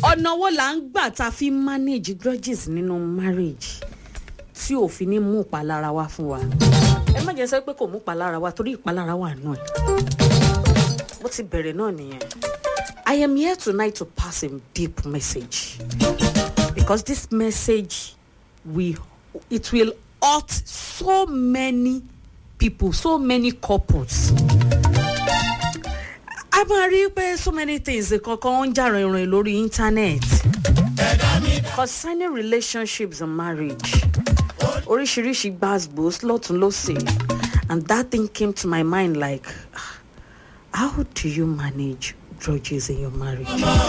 ọ̀nà wo là ń gbà tá a fi manage grudges nínú marriage tí ò fi ní mú ìpalára wá fún wa ẹ má jẹ́ sọ pé kò mú ìpalára wá torí ìpalára wà náà bó ti bẹ̀rẹ̀ náà nìyẹn I am here tonight to pass a deep message because this message will it will hurt so many people so many couples a máa rí pé so many things kankan ń jà rìnrìn lórí internet concerning relationships and marriage oríṣiríṣi gbàgbós lọ́tún lọ́sẹ̀ and that thing came to my mind like how do you manage grudges in your marriage